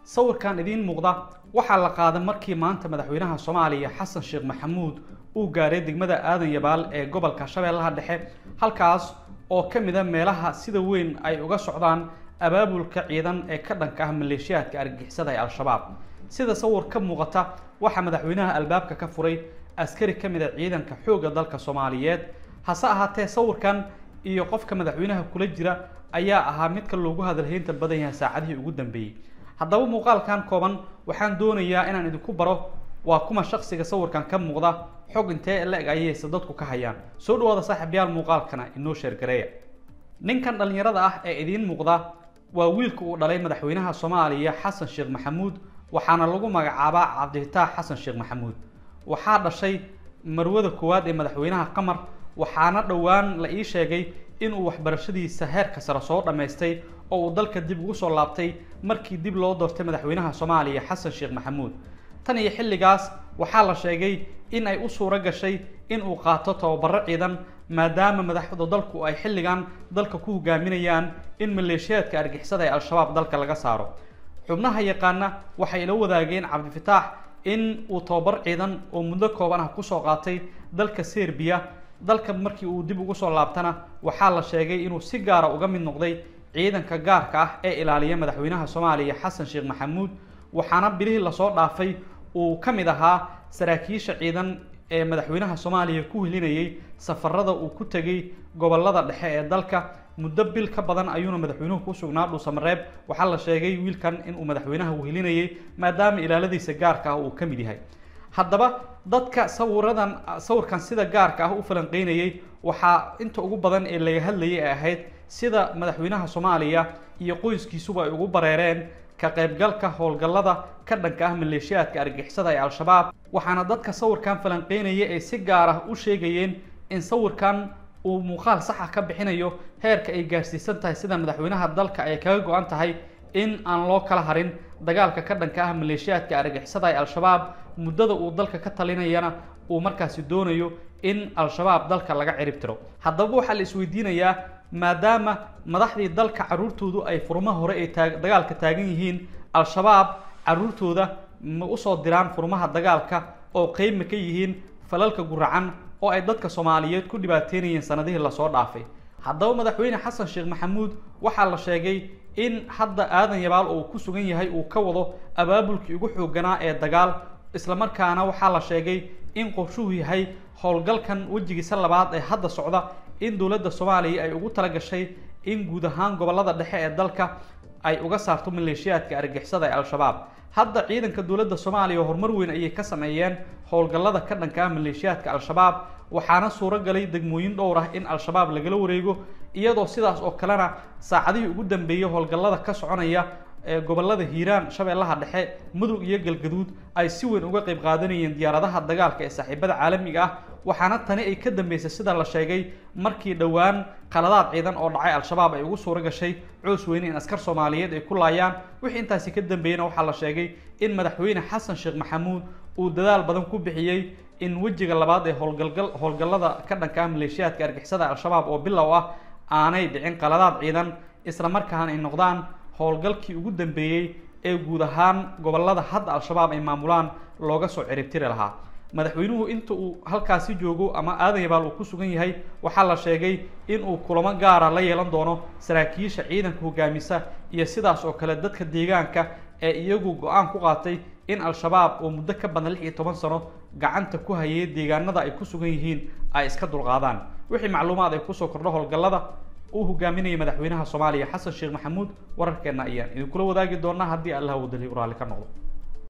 sawirkan idiin muuqda waxaa la qaaday markii maanta madaxweynaha soomaaliya xasan sheekh maxamuud uu gaaray degmada aadan yabaal ee gobolka shabeellaha dhexe halkaas oo ka mid a meelaha sida weyn ay uga socdaan abaabulka ciidan ee ka dhanka ah maleeshiyaadka argagixisada ee al-shabaab sida sawir ka muuqata waxaa madaxweynaha albaabka ka furay askari ka mid a ciidanka xoogga dalka soomaaliyeed hase ahaatee sawirkan iyo qofka madaxweynaha kula jira ayaa ahaa midka loogu hadalhaynta badan yahay saacadihii ugu dambeeyey haddaba muuqaalkan kooban waxaan doonayaa inaan idinku baro waa kuma shaksiga sawirkan ka muuqda xog intee la-eg ayayse dadku ka hayaan soo dhawaada saaxiibyaal muuqaalkana inoo sheergareeya ninkan dhallinyarada ah ee idiin muuqda waa wiilka uu dhalay madaxweynaha soomaaliya xasan sheekh maxamuud waxaana lagu magacaabaa cabdifitaax xasan sheekh maxamuud waxaa dhashay marwada koowaad ee madaxweynaha qamar waxaana dhowaan la ii sheegay inuu waxbarashadiisa heerka sare soo dhammaystay oo uu dalka dib ugu soo laabtay markii dib loo doortay madaxweynaha soomaaliya xasan sheekh maxamuud tan iyo xilligaas waxaa la sheegay in ay u suuro gashay in uu qaato tababaro ciidan maadaama madaxda dalku ay xilligan dalka ku hogaaminayaan in maleeshiyaadka argixisada ee al-shabaab dalka laga saaro xubnaha yaqaana waxay ila wadaageen cabdifitaax in uu tababar ciidan oo muddo kooban ah kusoo qaatay dalka serbiya dalka markii uu dib ugu soo laabtana waxaa la sheegay inuu si gaara uga mid noqday ciidanka gaarka ah ee ilaaliya madaxweynaha soomaaliya xasan sheekh maxamuud waxaana bilihii lasoo dhaafay uu ka mid ahaa saraakiisha ciidan ee madaxweynaha soomaaliya ku helinayay safarada uu ku tegay gobolada dhexe ee dalka muddo bil ka badan ayuuna madaxweynuhu ku sugnaa dhuusamareeb waxaa la sheegay wiilkan inuu madaxweynaha wehelinayay maadaama ilaaladiisa gaarka ah uu ka mid yahay haddaba dadka sawiradan sawirkan sida gaarka ah u falanqeynayay waxaa inta ugu badan ee laga hadlayay ay ahayd sida madaxweynaha soomaaliya iyo qoyskiisuba ay ugu bareereen ka qaybgalka howlgallada ka dhanka ah maleeshiyaadka argixisada ee al-shabaab waxaana dadka sawirkan falanqeynaya ay si gaar ah u sheegayeen in sawirkan uu muuqaal sax ah ka bixinayo heerka ay gaarsiisan tahay sida madaxweynaha dalka ay kaga go-an tahay in aan loo kala harin dagaalka ka dhanka ah maleeshiyaadka argixisada ee al-shabaab muddada uu dalka ka talinayana uu markaasi doonayo in al-shabaab dalka laga cirib tiro haddaba waxaa la isweydiinayaa maadaama madaxdii dalka carruurtoodu ay furmaha hore ay taa dagaalka taagan yihiin al-shabaab carruurtooda ma usoo diraan furmaha dagaalka oo qeybma ka yihiin falalka guracan oo ay dadka soomaaliyeed ku dhibaateynayeen sanadihii lasoo dhaafay haddaba madaxweyne xasan sheekh maxamuud waxaa la sheegay in hadda aadan yabaal oo ku sugan yahay uu ka wado abaabulkii ugu xooganaa ee dagaal islamarkaana waxaa la sheegay in qorshuhu yahay howlgalkan wejigiisa labaad ee hadda socda in dowladda soomaaliya ay ugu tala gashay in guud ahaan gobolada dhexe ee dalka ay uga saarto maleeshiyaadka argixisada ee al-shabaab hadda ciidanka dowladda soomaaliya horumar weyn ayay ka sameeyeen howlgallada ka dhanka ah maleeshiyaadka al-shabaab waxaana suuro galay degmooyin dhowr ah in al-shabaab lagala wareego iyadoo sidaas oo kalena saacadihii ugu dambeeyey howlgallada ka soconaya ee gobolada hiiraan shabeellaha dhexe mudug iyo galgaduud ay si weyn uga qayb qaadanayeen diyaaradaha dagaalka ee saaxiibada caalamiga ah waxaana tani ay ka dambeysay sida la sheegay markii dhowaan qaladaad ciidan oo dhacay al-shabaab ay ugu suuro gashay coos weyne in askar soomaaliyeed ay ku laayaan wixii intaasi ka dambeeyena waxaa la sheegay in madaxweyne xasan sheekh maxamuud uu dadaal badan ku bixiyey in wejiga labaad ee howlgalgal howlgallada ka dhanka ah maleeshiyaadka argixisada al-shabaab oo bilow ah aanay dhicin qaladaad ciidan isla markaana ay noqdaan howlgalkii ugu dambeeyey ee guud ahaan gobolada hadda al-shabaab ay maamulaan looga soo ciribtiri lahaa madaxweynuhu inta uu halkaasi joogo ama aadan yabaal uu ku sugan yahay waxaa la sheegay in uu kulamo gaara la yeelan doono saraakiisha ciidanka hogaamisa iyo sidaas oo kale dadka deegaanka ee iyagu go-aan ku qaatay in al-shabaab oo muddo ka badan lix iyo toban sano gacanta ku hayay deegaanada ay ku sugan yihiin ay iska dulqaadaan wixii macluumaad ay kusoo kordho howlgallada uu hogaaminayay madaxweynaha soomaaliya xasan sheekh maxamuud wararkeenna ayaan idinkula wadaagi doonaa haddii allah uu daliy u raalli ka noqdo